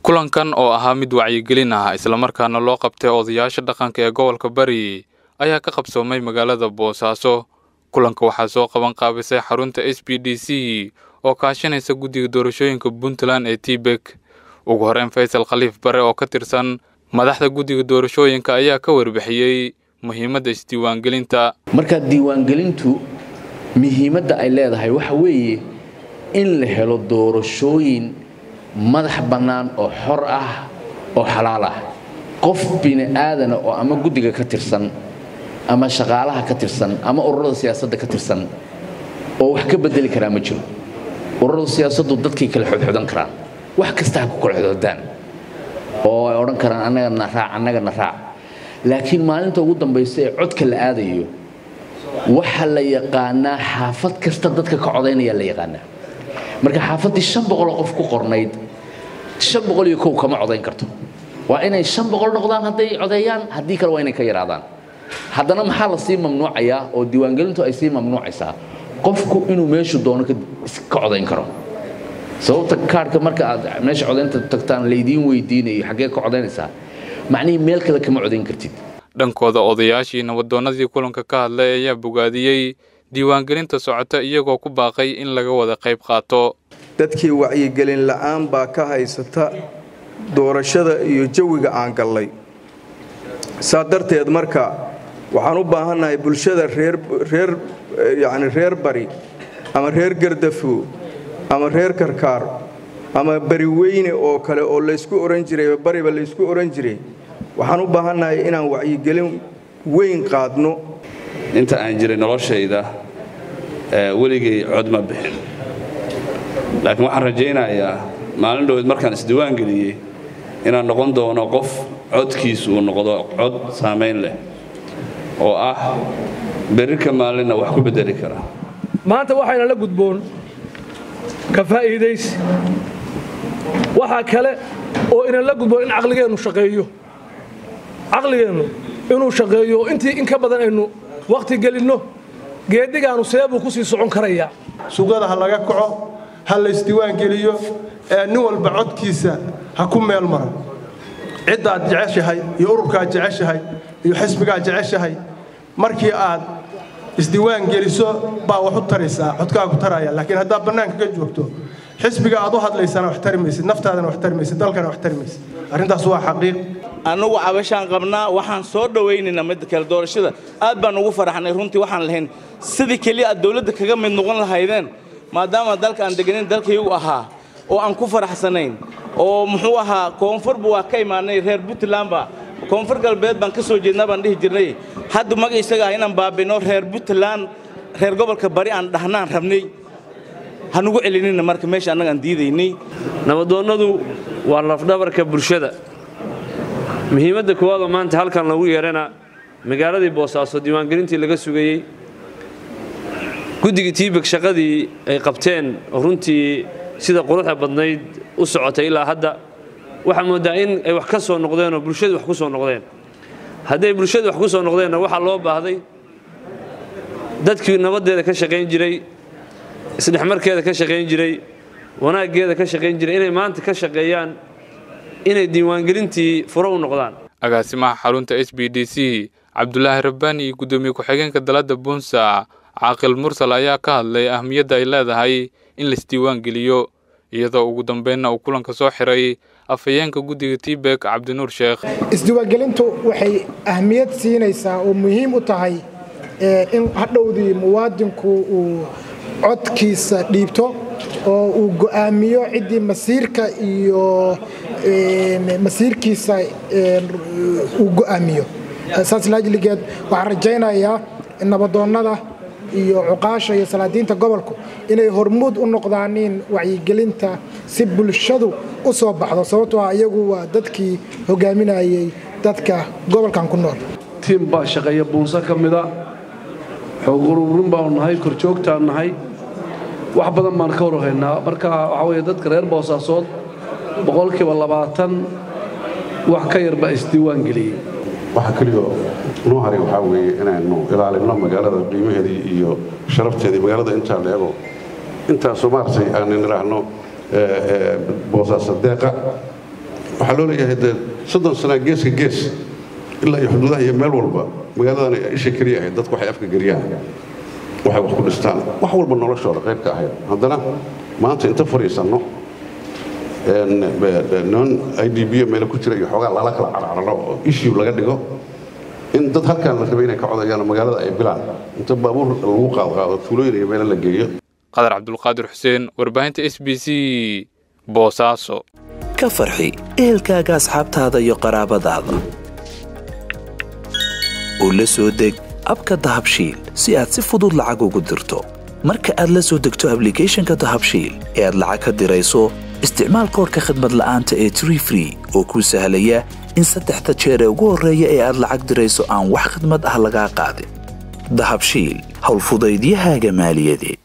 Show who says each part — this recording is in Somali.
Speaker 1: kulankan oo ahaa mid wacyigelin ah islamarkaana loo qabtay odayaasha dhaqanka ee gobolka bari ayaa ka qabsoomay magaalada boosaaso kulanka waxaa soo qaban qaabisay xarunta s b d c oo kaashanaysa guddiga doorashooyinka puntland ee tibek ugu horeyn faysal khaliif bare oo ka tirsan madaxda guddiga doorashooyinka ayaa ka warbixiyey muhiimadda isdiiwaangelinta
Speaker 2: marka diiwaangelintu muhiimadda ay leedahay waxa weeye in la helo doorashooyin madax bannaan oo xor ah oo xalaal ah qof bini aadana oo ama guddiga ka tirsan ama shaqaalaha ka tirsan ama ururada siyaasadda ka tirsan oo wax ka bedeli karaa ma jiro ururada siyaasaddu dadkay kala xodxodan karaan wax kasta ha ku kala xodxodaan oo ay odhan karaan annagana raac annagana raac laakiin maalinta ugu dambaysa ee codka la aadayo waxa la yaqaanaa xaafad kasta dadka ka codaynaya la yaqaanaa marka xaafaddii shan boqoloo qof ku qornayd shan boqol iyo kow kama codayn karto waa inay shan boqol noqdaan hadday codeeyaan haddii kale waa inay ka yaraadaan haddana maxaa la sii mamnuucayaa oo diiwaangelintu ay sii mamnuucaysaa qofku inuu meeshu doono ka codayn karo sababta kaarhka marka aad meesha codaynta tagtaan laydiin weydiinayo xaggee ka codaynaysaa macnihii meel kale kama codayn kartid
Speaker 1: dhankooda odayaashii nabadoonnadii kulanka ka hadlay ayaa bogaadiyey diiwaangelinta socota iyagoo ku baaqay in laga wada qayb qaato
Speaker 3: dadkii wacyigelin la'aan baa ka haysata doorashada iyo jawiga aan gallay saa darteed marka waxaan u baahannahay bulshada reer yacni reer bari ama reer gardafo ama reer karkaar ama bari weyne oo kale oo laysku ohan jiray bariba laysku ohan jiray waxaan u baahannahay inaan wacyigelin weyn qaadno
Speaker 4: inta aan jiray noloshayda weligay cod ma bixin laakiin waxaan rajaynayaa maalin dhoweed markaan isdiiwaan geliyey inaan noqon doono qof codkiisu uu noqdo cod saamayn leh oo ah berri ka maalinna wax ku beddeli kara
Speaker 5: maanta waxayna la gudboon ka faa'iidaysi waxaa kale oo inan la gudboon in caqligeennu shaqeeyo caqligeennu inuu shaqeeyo intii in ka badan aynu wakhti gelinno geeddigaannu seebuu ku sii socon karayaa
Speaker 6: suuqyada ha laga kaco ha laysdiiwaan geliyo ee nin walba codkiisa ha ku meel mara ciddaad jeceshahay iyo ururkaad jeceshahay iyo xisbigaad jeceshahay markii aad isdiiwaan geliso baa wax u taraysaa codkaa ku taraya laakiin haddaad bannaanka ka joogto xisbiga aad u hadlaysana wax tari maysid naftaadana wax tari maysid dalkana wax tari maysid arrintaas waa xaqiiq
Speaker 7: annagu cabashaan qabnaa waxaan soo dhowaynaynaa midda kale doorashada aad baan ugu faraxnay runtii waxaan lahayn sidii keliya aad dawladda kaga mid noqon lahaydeen maadaama dalka aan deganayn dalkaygu ahaa oo aan ku faraxsanayn oo muxuu ahaa koonfurba waa ka imaanay reer puntlandba koonfur galbeed baan ka soo jeednaa baan dhihi jirnay hadda maga isaga ah inaan baabino reer puntland reer gobolka bari aan dhahnaan rabnay hanugu celinina marka meesha annaga aan diidaynay
Speaker 8: nabadoonnadu waa lafdhabarka bulshada muhiimadda koowaadoo maanta halkan lagu yeerana magaaladii boosaaso diiwaangelintii laga sugayey guddigii tiibeg shaqadii ay qabteen oo runtii sida quruxda badnayd u socotay ilaa hadda waxaa mooddaa in ay wax ka soo noqdeenoo bulshadu wax ku soo noqdeen hadday bulshadu wax ku soo noqdeenna waxaa loo baahday dadkii nabaddeeda ka shaqayn jiray isdhexmarkeeda ka shaqayn jiray wanaaggeeda ka shaqayn jiray inay maanta ka shaqeeyaan inay diiwaangelintii furo u noqdaan
Speaker 1: agaasimaha xarunta s b d c cabdulaahi rabbaani iyo guddoomiye ku-xigeenka dalada buunsa caaqil mursal ayaa ka hadlay ahmiyadda ay leedahay in laisdiiwaan geliyo iyadoo ugu dambeynna uu kulanka soo xiray afhayeenka guddiga tibek cabdinuur sheekh
Speaker 9: isdiiwaangelintu waxay ahmiyad siinaysaa oo muhiim u tahay in hadhowdii muwaadinku uu codkiisa dhiibto oo uu go'aamiyo ciddii masiirka iyo masiirkiisa uu go'aamiyo saas laajligeed waxaan rajaynayaa nabadoonnada iyo cuqaasha iyo salaadiinta gobolku inay hormuud u noqdaaniin wacyigelinta si bulshadu u soo baxdo sababtoo ah iyagu waa dadkii hogaaminayay dadka gobolkan ku nool
Speaker 10: tiim baa shaqeeya buunso ka mida xoog ururin baanu nahay korjoogtaan nahay wax badan baan ka warhaynaa marka waxaa weeye dadka reer boosaasood boqolkiiba labaatan wax ka yar baa isdiiwaan geliyey
Speaker 11: waxa keliya noo haray waxaa weeye inaynu ilaalinno magaalada qiimaheedii iyo sharafteedii magaalada intaa la ego intaasu maaragtay aanin idhaahno boosaaso deeqa waxaa loo leeyahay dee soddon sanaa geeska gees ilaa iyo xuduudaha iyo meel walba magaaladan ay isha keliya ahayd dadku waxay afka geliyaan waxay wax ku dhistaan wax walba noloshooda qayb ka ahayd haddana maanta inta fadhiisanno non i d b meelo ku jira iyo xoogaa lala kala carcararo oo issue laga dhigo in dad halkaan la rabay inay ka codayaan magaalada ay bilaan inta baabuur lagu qaadqaado tuulooyin iyo meelo la geeyo
Speaker 1: qadar cabdulqaadir xuseen warbaahinta s b c boosaaso
Speaker 12: ka farxi ehelkaaga asxaabtaada iyo qaraabadaada oo la soo deg abka dahabshiil si aad si fudud lacag ugu dirto marka aad la soo degto ablicathonka dahabshiil ee aad lacag ka dirayso isticmaal koorka khadmad la'aanta ee tree free oo kuu sahlaya in saddexda jeer ee ugu horreeya ee aad lacag dirayso aan wax khadmad ah lagaa qaadin dahabshiil howlfudaydiyahaaga maaliyadeed